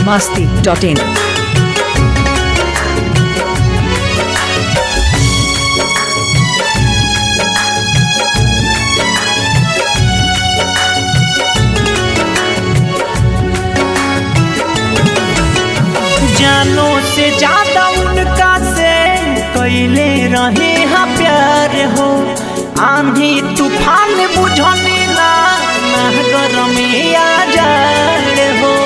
masti.in. जानो से ज्यादा उनका से कैले रहे हाँ प्यार हो आंधी तूफान बुझने ना ना गरमिया जाड़ हो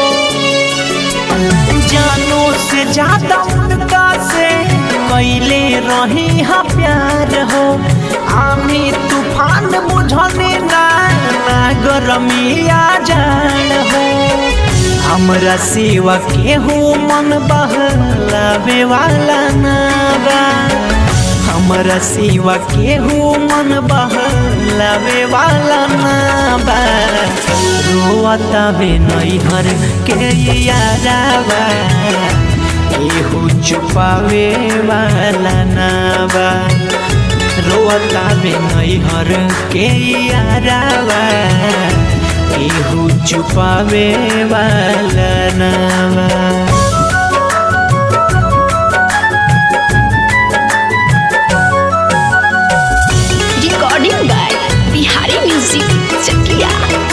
जानो से ज्यादा उनका से कैले रहे हाँ प्यार हो आंधी तूफान बुझने ना ना गरमिया जाड़ हो हमरा सेवा केहू मन बहलावे वाला ना बा हमरा सेवा केहू मन बहलावे वाला ना बा रोता बे नैहर के यारावा केहू छुपावे वाला ना बा रोता बे नैहर के यारावा केहू छुपावे वाला ना बा recording by Bihari Music Chakia.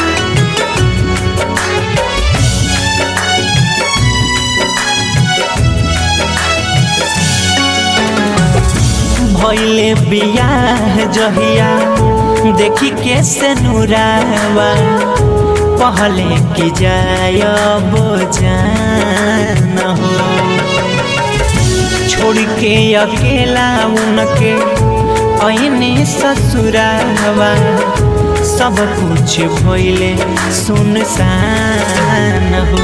भैले बियाह जहिया देखी के से नुरावा पहले की जाय जान हो छोड़ के अकेला उनके ऐने ससुरावा सब कुछ भैले सुनसान हो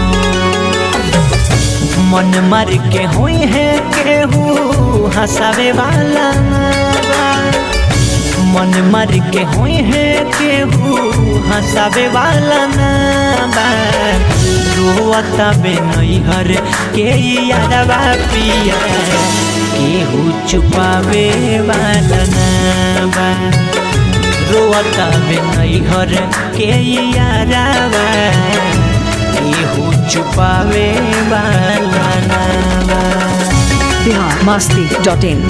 मन मर के हुई है केहू हंसावे वाला ना बा। मन मर के हुई है केहू हंसावे वाला ना बा रोता बे नैहर के यारवा पिया केहू छुपावे वाला ना बा रोता बे नैहर के यारवा केहू छुपावे वाला ना बा Bihar masti.in.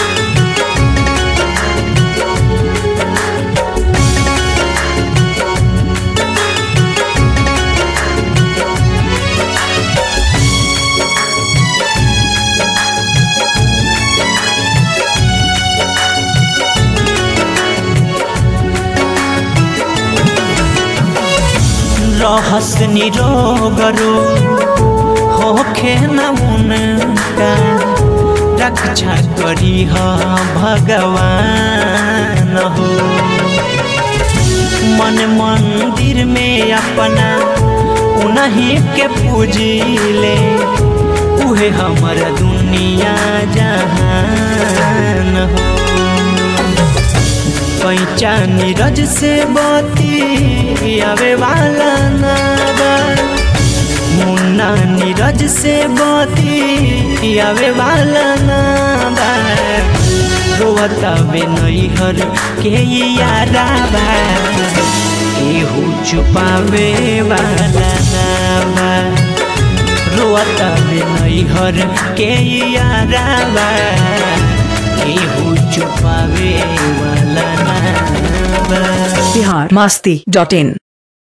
रहस निरोगरो होखे न उनका रक्षा करी ह भगवान हो मन मंदिर में अपना उन्हीं के पूजिले उहे हमर दुनिया जहान हो पैचा नीरज से बती आवे वाला ना बा मुन्ना नीरज से बती आवे वाला ना बा रोता बे नैहर के यारा बा केहू छुपावे वाला ना बा रोता बे नैहर के यारा बा केहू छुपावे वाला ना बा Bihar masti.in.